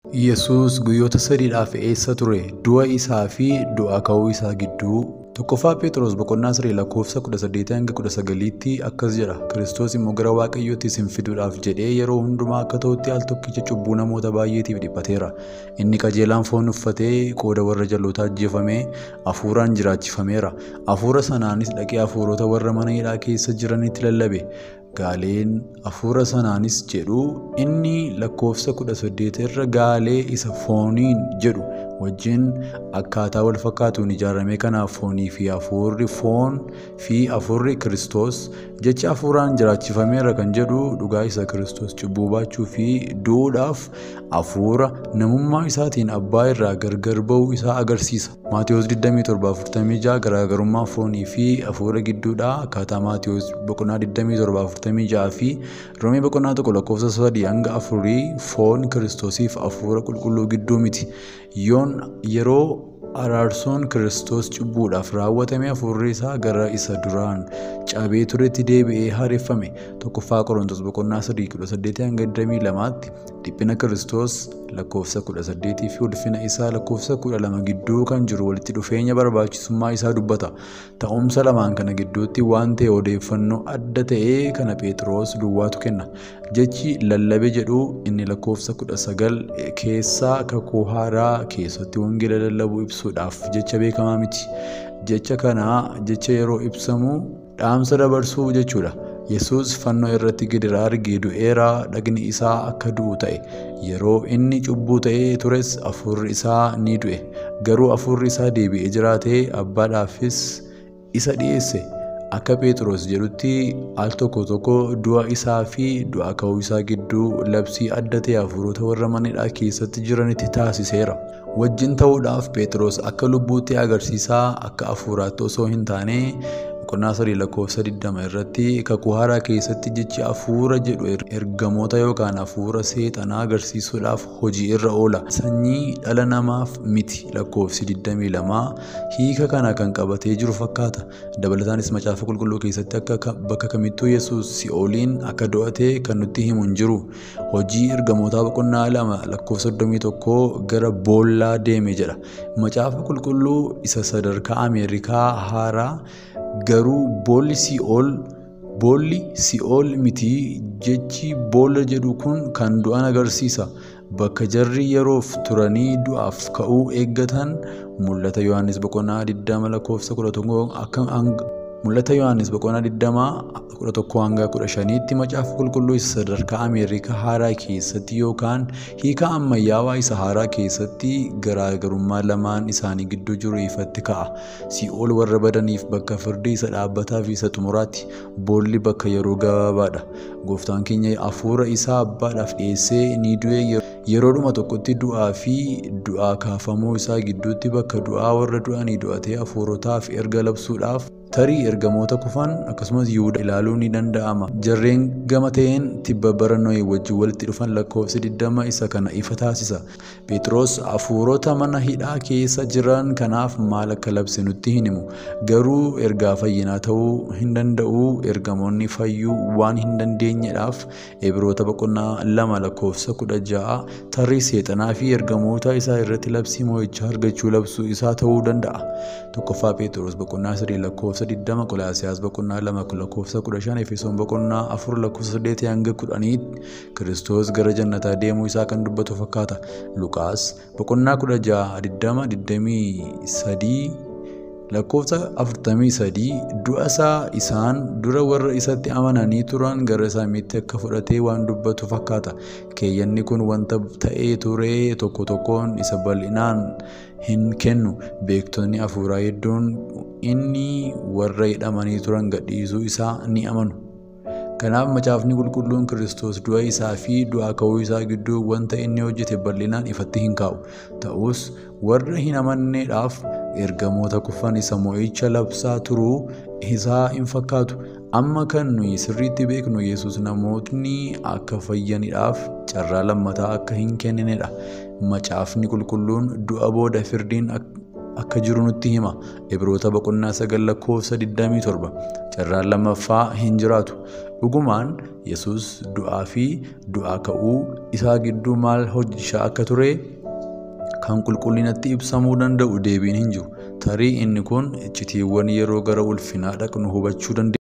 Yesuus guyyoota sadiidhaaf eessa ture? Du'a isaa fi du'aa ka'uu isaa gidduu Tokkoffaa Phexros boqonnaa sadii lakkoofsa 18 hanga 19tti akkas jedha. Kiristoos immoo gara Waaqayyootti isin fiduudhaaf jedhee yeroo hundumaa akka ta'utti al tokkicha cubbuu namoota baay'eetiif dhiphateera. Inni qajeelaan foon uffatee qooda warra jalootaa ajjeefamee hafuuraan jiraachifameera. Hafuura sanaanis dhaqee hafuurota warra mana hidhaa keessa jiranitti lallabe. Gaaleen hafuura sanaanis jedhu inni lakkoofsa 18 irra gaalee isa fooniin jedhu wajjin akkaataa wal fakkaatuun ijaarame kanaaf foonii fi hafuurri foon fi hafuurri Kiristoos jecha hafuuraan jiraachifameera kan jedhu dhugaa isa Kiristoos cubbuu baachuu fi du'uudhaaf hafuura namummaa isaatiin abbaa irraa gargar ba'uu isaa agarsiisa. Maatiyus 27:46 garaagarummaa foonii fi hafuura gidduudha akkaataa Maatiyus boqonnaa 27:46 fi Roomee boqonnaa tokko lakkoofsa 3 hanga 4 foon Kiristoosiif hafuura qulqulluu gidduu miti. Yoon yeroo araarsoon Kiristoos cubbuudhaaf raawwatame hafuurri isaa gara isa duraan cabee turetti deebi'ee haareffame. Tokkoffaa Qorontos boqonnaa 3:18 hanga 22tti dhiphina Kiristoos lakkoofsa 18 fi ulfina isaa lakkoofsa 12 gidduu kan jiru walitti dhufeenya barbaachisummaa isaa dubbata. Ta'umsa lamaan kana gidduutti waan ta'e odeeffannoo adda ta'ee kana Phexros duwwaatu kenna. Jechi lallabe jedhu inni lakkoofsa 19 keessaa kakuu haaraa keessatti wangeela lallabuu ibsuudhaaf jecha beekamaa miti. Jecha kana jecha yeroo ibsamu dhaamsa dabarsuu jechuudha. Yesuus fannoo irratti gidiraa argee du'eera dhagni isaa akka du'u ta'e. Yeroo inni cubbuu ta'ee tures hafuurri isaa ni du'e. Garuu hafuurri isaa deebi'ee jiraatee abbaadhaafis isa dhiyeesse. Akka Phexros jedhutti al tokko tokko du'a isaa fi du'aa ka'uu isaa gidduu labsii adda ta'e hafuurota warra mana hidhaa keessatti jiranitti taasiseera. Wajjin ta'uudhaaf Phexros akka lubbuutti agarsiisaa akka hafuuraatti osoo hin taane boqonnaa sadii lakkoofsa 20 irratti kakuu haaraa keessatti jechi hafuura jedhu ergamoota yookaan hafuura seexanaa agarsiisuudhaaf hojii irra oola. Sanyii dhala namaaf miti lakkoofsi 22 hiika kana kan qabatee jiru fakkaata. Dabalataanis macaafa qulqulluu keessatti akka bakka kamittuu Yesuus si'ooliin akka do'ate kan nutti himu hin jiru. Hojii ergamootaa boqonnaa lama lakkoofsa 31 gara boollaa deeme jedha. Macaafa qulqulluu isa sadarkaa Ameerikaa haaraa garuu boolli si'ool boolli si'ool miti jechi boolla jedhu kun kan du'an agarsiisa bakka jarri yeroof turanii du'aaf ka'uu eeggatan mul'ata yohannis boqonnaa 20 lakkoofsa 11 akka mul'ata yohannis boqonnaa 20 11 hanga 15tti macaafa qulqulluu isa sadarkaa ameerikaa haaraa keessatti yookaan hiika ammayyaawaa isa haaraa keessatti garaagarummaa lamaan isaanii gidduu jiru ifatti ka'a. Si'ool warra badaniif bakka firdii isa dhaabbataa fi isa xumuraatti boolli bakka yeroo gabaabaadha. Gooftaan keenya hafuura isaa abbaadhaaf dhiyeessee ni du'e yeroodhuma tokkotti du'aa fi du'aa kaafamuu isaa gidduutti bakka du'aa warra du'anii du'atee hafuurotaaf erga labsuudhaaf tarii ergamoota kufan akkasumas yihuda ilaaluun ni danda'ama. Jarreen gama ta'een tibba bara Nohee wajjin walitti dhufan lakkoofsi 20 isa kana ifa taasisa. Phexros hafuurota mana hidhaa keessa jiran kanaaf maal akka labse nutti hin himu. Garuu ergaa fayyinaa ta'uu hin danda'u ergamoonni fayyuu waan hin dandeenyedhaaf Ibroota boqonnaa lama lakkoofsa 16 tarii seexanaa fi ergamoota isaa irratti labsii mo'ichaa argachuu labsuu isaa ta'uu danda'a. Tokkoffaa Phexros boqonnaa 3 lakkoofsa 20 Qolaasiyaas boqonnaa 2 lakkoofsa 15 Efesoon boqonnaa 4 lakkoofsa 8 hanga 10 Kiristoos gara jannataa deemuu isaa kan dubbatu fakkaata. Luqaas boqonnaa 16 23 lakkoofsa 43 du'a isaa isaan dura warra isatti amananii turan gara samiitti akka fudhatee waan dubbatu fakkaata. Keeyyanni kun wanta ta'ee ture tokko tokkoon isa bal'inaan hin kennu. Beektonni hafuuraa hedduun inni warra hidhamanii turan gadhiisuu isaa ni amanu. Kanaaf macaafni qulqulluun Kiristoos du'a isaa fi du'aa ka'uu isaa gidduu wanta inni hojjete bal'inaan ifatti hin kaa'u. Ta'us warra hin amanneedhaaf ergamoota kufan isa mo'icha labsaa turuu isaa hin fakkaatu. Amma kan nuyi sirriitti beeknu Yesuus namootni akka fayyaniidhaaf carraa lammataa akka hin kenninedha. Macaafni qulqulluun du'a booda firdiin akka jiru nutti hima. Ibroota boqonnaa sagal lakkoofsa 27. Carraan lammaffaa hin jiraatu. Dhugumaan Yesuus du'aa fi du'aa ka'uu isaa gidduu maal hojjechaa akka ture kan qulqullinatti ibsamuu danda'u deebiin hin jiru. Tarii inni kun iccitiiwwan yeroo gara ulfinaa dhaqnu hubachuu dandeenya.